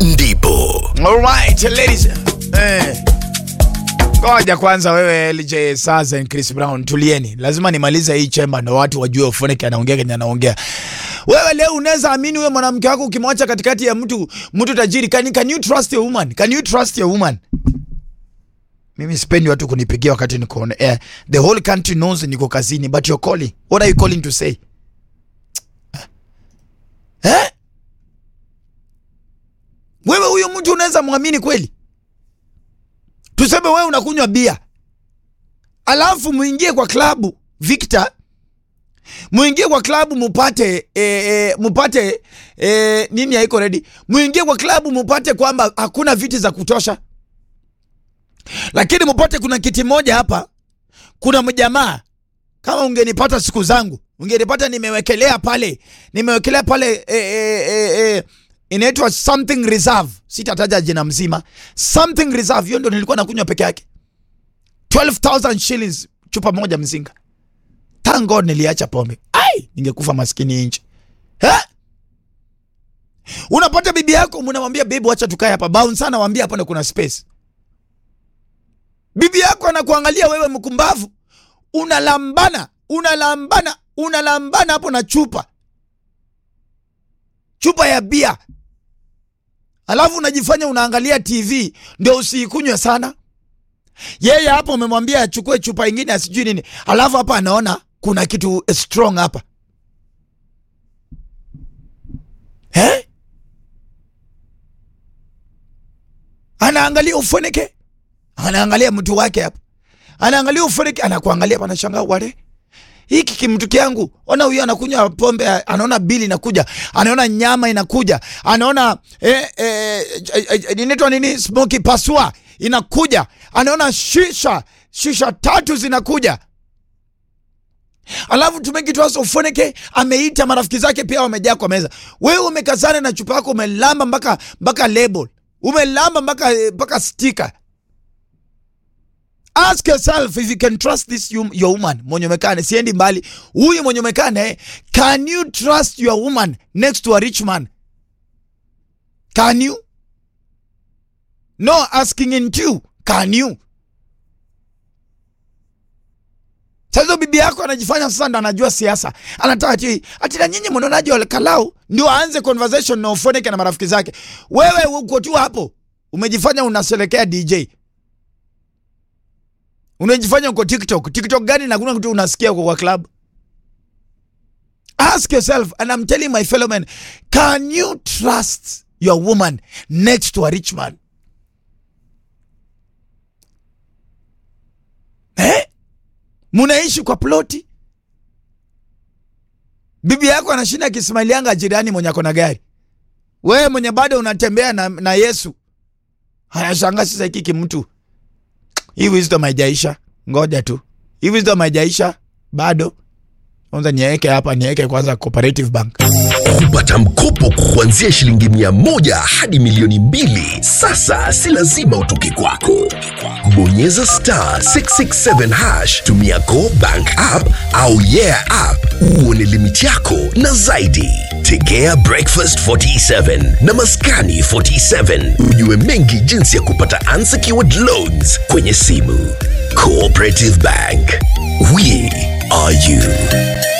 ndipo Alright, ladies. Eh. Ngoja kwanza wewe LJ Saza and Chris Brown tulieni. Lazima nimalize hii chemba ndo watu wajue Ofoneke anaongea kenye anaongea. Wewe leo unaweza amini wewe mwanamke wako ukimwacha katikati ya mtu mtu tajiri. Can, can you trust your woman? Can you trust your woman? Mimi sipendi watu kunipigia wakati niko on air. The whole country knows niko kazini but you're calling. What are you calling to say? Eh? Wewe huyo mtu unaweza mwamini kweli? Tuseme wewe unakunywa bia, alafu muingie kwa klabu Victor, muingie kwa klabu mupate e, e, mupate e, nini haiko ready, muingie kwa klabu mupate kwamba hakuna viti za kutosha, lakini mupate kuna kiti moja hapa, kuna mjamaa kama ungenipata siku zangu ungenipata nimewekelea pale nimewekelea pale e, e, e, e, inaitwa something reserve, sitataja jina mzima. Something reserve, hiyo ndio nilikuwa nakunywa peke yake, 12000 shillings chupa moja mzinga. Thank God niliacha pombe, ai, ningekufa maskini nje. Eh? Unapata bibi yako, mnamwambia babe, acha tukae hapa, bounce sana, waambia hapa kuna space. Bibi yako anakuangalia wewe mkumbavu, unalambana, unalambana, unalambana hapo na chupa chupa ya bia, alafu unajifanya unaangalia TV ndio usiikunywe sana. Yeye hapo umemwambia achukue chupa ingine asijui nini, alafu hapa anaona kuna kitu strong hapa eh? Anaangalia ufunike, anaangalia mtu wake hapa, anaangalia ufunike, anakuangalia hapa, anashangaa wale hiki kimtu kyangu, ona huyu anakunywa pombe, anaona bili inakuja, anaona nyama inakuja, anaona eh, eh, eh, inaitwa nini, smoky pasua inakuja, anaona shisha shisha tatu zinakuja, alafu tumekitwasa ufoneke ameita marafiki zake pia wamejaa kwa meza. Wewe umekazana na chupa yako, umelamba mpaka mpaka label, umelamba mpaka mpaka sticker Ask yourself if you can trust this you, your woman mwenye umekane, siendi mbali. Huyu mwenye umekane, can you trust your woman next to a rich man? Can you? No asking in you. Can you? Sasa bibi yako anajifanya sasa ndo anajua siasa, anataka ati ati na nyinyi mnaonaje wale kalau ndio aanze conversation na Ofoneke na marafiki zake. Wewe uko tu hapo umejifanya unasherekea DJ unajifanya uko TikTok. TikTok gani na kuna kitu unasikia uko kwa club? Ask yourself and I'm telling my fellow men, can you trust your woman next to a rich man? Eh? Munaishi kwa ploti, bibi yako anashinda akismailianga jirani mwenye ako na gari, wewe mwenye bado unatembea na, na Yesu anashanga sasa hiki kimtu hii wisdom haijaisha, ngoja tu. Hii wisdom haijaisha bado. Kwanza niweke hapa, niweke kwanza Cooperative Bank. kupata mkopo kuanzia shilingi mia moja hadi milioni mbili sasa si lazima utoke kwako bonyeza star 667 hash tumia go bank app au yeah app uone limiti yako na zaidi tegea breakfast 47 na maskani 47 ujue mengi jinsi ya kupata unsecured loans kwenye simu cooperative bank we are you